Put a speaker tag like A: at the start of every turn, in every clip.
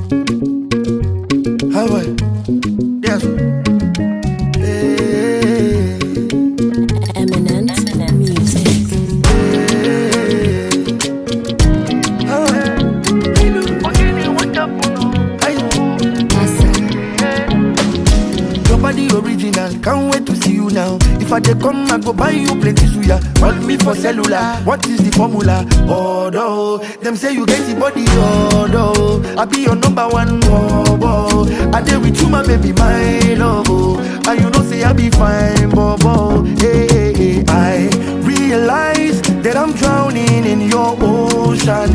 A: Ah ouais, bien sûr. Hey,
B: Eminent music.
A: ah ouais. Aïe. Your body original, can't wait to see you now. If I dey come, I go buy you plenty suya. Call me for cellular, what is the formula? Oh no, them say you get the body, oh no. I be your number one, oh, oh. I dey with you, my baby, my love, oh. And you know say I be fine, bobo. Hey, hey, hey, I realize that I'm drowning in your ocean.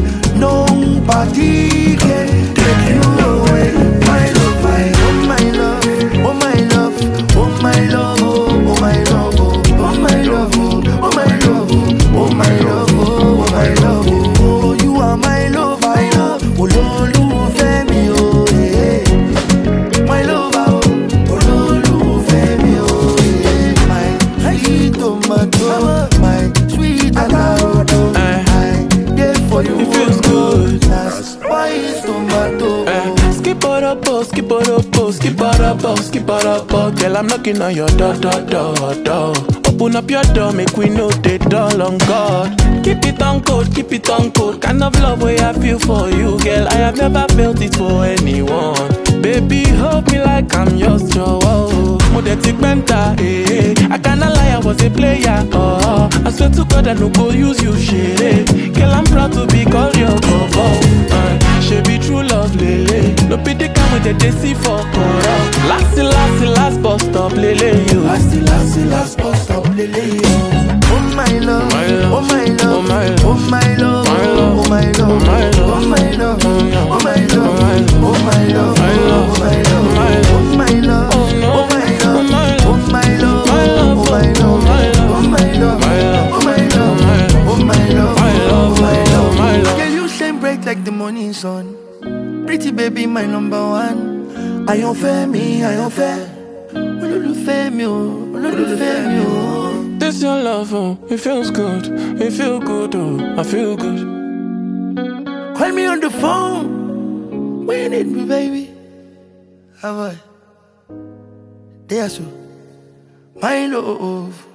A: Nobody can take you away, my love, my, oh my love, oh my love, oh my love, oh, oh my love, oh, oh my love, oh, oh my love, oh, oh my love, oh, oh my love, oh, oh you are my love, my love, oh lolúfẹ́ mi o, eh, my lover, oh, olólùfẹ́ mi o, eh, my sweet tomato, my sweet avocado, I dey for you,
C: It feels good.
A: that's why it's tomato.
C: Eh, Skip it up, oh, skip it up, oh, skip it up, oh, skip it up, oh. Girl, I'm knocking on your door, door, door, door. Open up your door, make we know the door on God. Keep it on code, keep it on code. Kind of love way I feel for you, girl. I have never felt it for anyone. Baby, hold me like I'm yours, Joe. Modetic mentor, eh, eh. I cannot lie, I was a player, oh. I swear to God, I no go use you, shit. eh. Girl, I'm proud to be called your bobo. Uh, she be true love, lele. No be the kind with the DC for corrupt. Last, last, last bus stop, lele, you.
A: Last, last, last bus stop, lele, yo. Oh my love,
C: My love,
A: oh my love,
C: oh my love,
A: oh my love,
C: my love,
A: oh my love,
C: oh my love,
A: oh my love,
C: oh
A: oh my love, oh my love,
C: my love,
A: oh my love,
C: my love,
A: oh my love,
C: oh no,
A: oh my love,
C: oh my love,
A: oh my love,
C: my love,
A: oh my love,
C: oh my love,
A: oh my love,
C: my love,
A: oh my love, oh my love,
C: my love,
A: oh my love,
C: my love.
A: Girl, you shine bright like the morning sun. Pretty baby, my number one. Àyànfẹ́ mi, àyànfẹ́. Olólùfẹ́ mi o, olólùfẹ́ mi o.
C: This your love, oh, it feels good, it feel good, oh, I feel good.
A: Call me on the phone when you need me, baby. How about? There, so. My love.